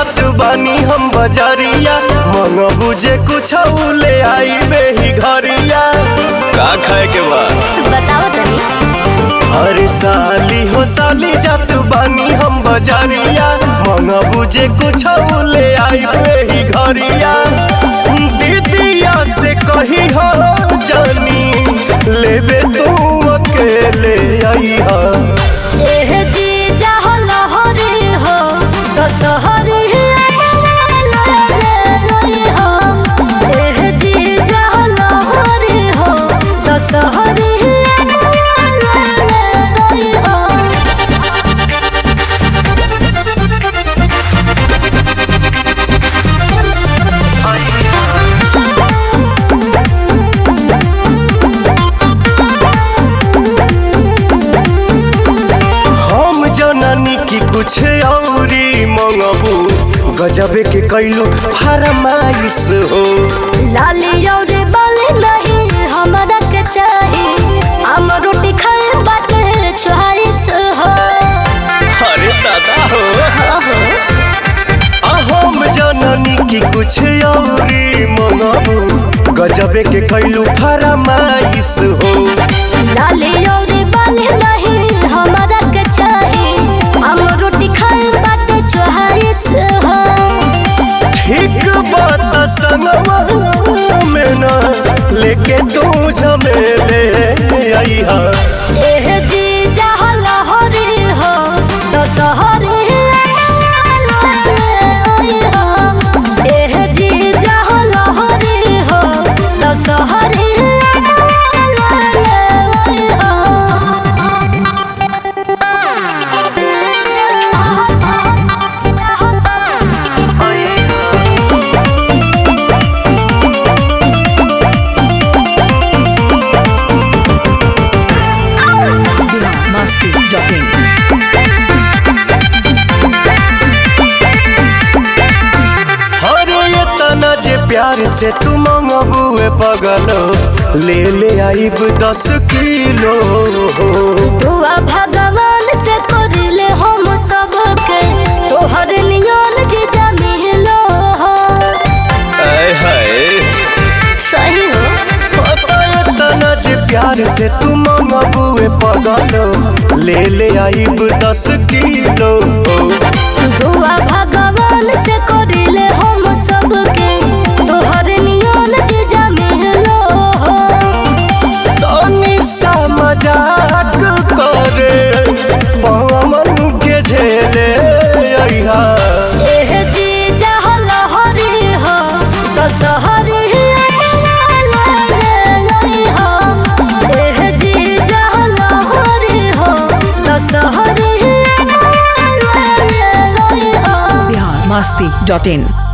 जात बानी हम बजरिया मन बुझे कुछ ले आई बेही घरिया का खाए के बा बताओ तनी अरे साली हो साली जात बानी हम बजरिया मन बुझे कुछ ले आई बेही घरिया दीदिया से कही हो जानी लेबे तू अकेले आई हा एह जी जाहो लहरी हो तो सहरी हो एह जी जाहो लहरी हो तो सहरी हो हम जननी की कुछ औरी मंगबू गजबे के कैलू फरमाइश हो लाली और बाली नहीं हमरा के चाही हम रोटी खाए बाटे चोहारिस हो अरे दादा हो ओहो आ हम जननी की कुछ औरी मंगबू गजबे के कैलू फरमाइश हो लाली और बाली नहीं हमरा के चाही हम रोटी खाए बाटे चोहारिस हो ठीक बात संगवा में ना लेके तू झमेले आई हा एह जी जहाँ लहरी हो तो सहरी एह जी जहाँ लहरी हो तो सहरी अरे ये तना जे प्यार से तू मंगबुए पगलो ले ले आइब दस किलो दुआ भगवान से करले हम सबके तोहर नियन जीजा मिलो हो आय हाय सही हो ये तना जे प्यार से तू मंगबुए पगलो ले ले आइब दस किलो दुआ भगवान से करले हम सबके तोहर नियन जीजा मिलो हो तनी सा मजाक करे पवन के झेले अइहा एह जी जहाँ लहरी हो तो सहरी हो एह जी जहाँ लहरी हो तो सहरी हो biharmasti.in